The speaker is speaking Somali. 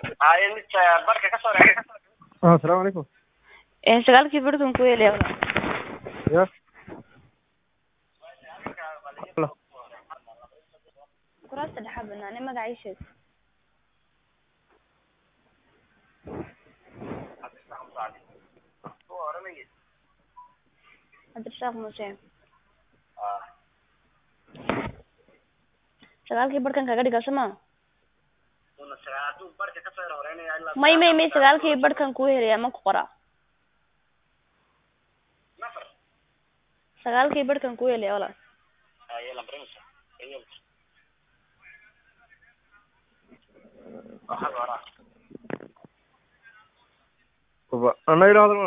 haye mid barka ka soo reexay ah asalaamu calaykum Ee, sagaalkii barkan ku helaya ya kuraasta dhexa banaane magaca ii sheeg cabdirasaaq muuse sagaalkii barkan kaga dhiga soma hadduu barka ka soo horeynaya ilaa may may may sagaalkii barkan ku helaya ma ku qora nafar sagaalkii barkan ku helaya walaal haye lambarimisa ayol waxaa hora baba ana idhaahdo